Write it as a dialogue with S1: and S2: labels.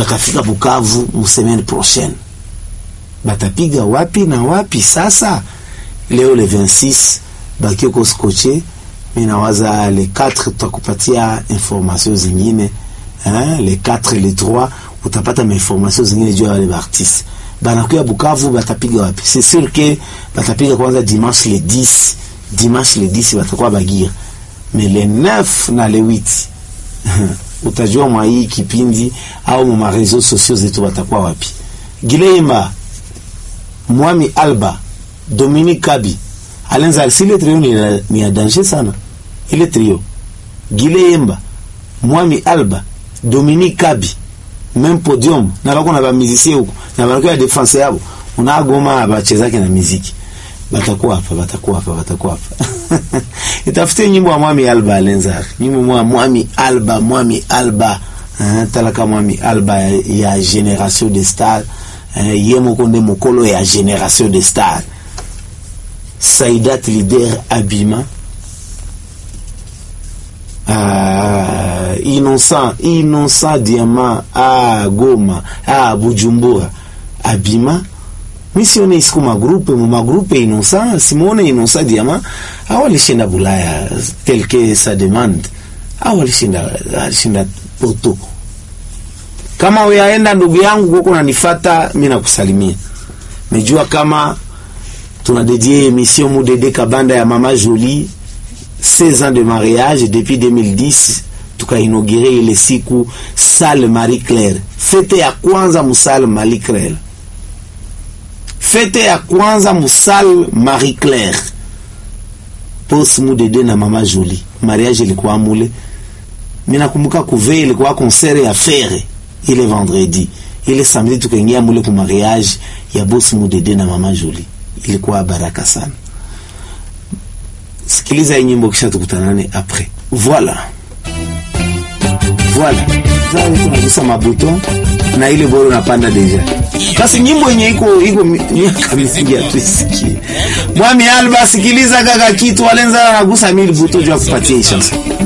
S1: batafika Bukavu mu semaine prochaine, batapiga wapi na wapi? Sasa leo le 26 bakioko skoche, mimi nawaza le 4 tutakupatia information zingine hein, le 4 le 3 utapata mainformation zingine juu ya wale baartiste banakuya Bukavu, batapiga wapi? C'est sûr que batapiga kwanza dimanche le 10, dimanche le 10 batakuwa Bagira, mais le 9 na le 8 utajua mwa hii kipindi au mwa mareseau sociaux zetu watakuwa wapi. Gileimba, Mwami Alba, Dominique Kabi, Alenza, si ile trio ni, ni ya danger sana. Ile trio. Gileimba, Mwami Alba, Dominique Kabi, même podium, na bako na ba musicien huko, na bako ya defense yabo. Unagoma bachezake na muziki. Batakuwa hapa, batakuwa hapa, batakuwa hapa. Itafutie nyimbo ya Mwami Alba Alenza. Nyimbo mwa Mwami Alba, Mwami Alba. Uh, talaka Mwami Alba ya, ya Generation de Star. Uh, ye moko nde mokolo ya Generation de Star. Saidat Lider Abima. Uh, Innocent, Innocent Diamant à Goma, à Bujumbura. Abima mi sione isiku magrupe mu magrupe Innocent simuone Innocent Diamant au alishinda Bulaya tel que sa demande au alishinda alishinda Porto. Kama uyaenda ndugu yangu huko nanifata, mimi nakusalimia. Mejua kama tunadedie émission Mudede Kabanda ya Mama Jolie 16 ans de mariage depuis 2010 tukainogere ile siku Salle Marie Claire, fete ya kwanza musale Marie Claire fete ya kwanza musal Marie Claire pos mudede na mama Jolie, mariage ilikuwa mule. Mimi nakumbuka kuve ilikuwa concert ya fere ile vendredi, ile samedi tukaingia mule ku mariage ya boss mudede na mama Jolie, ilikuwa baraka sana. Sikiliza hii nyimbo kisha tukutanane après. Voilà. Voilà. Sasa tunagusa mabuton na ile boro napanda deja. Basi nyimbo yenye iko iko miaka mingi atuisikie. Mwami Alba, sikiliza kaka kitu walenza anagusa mili buto juu ya kupatia hii chanson.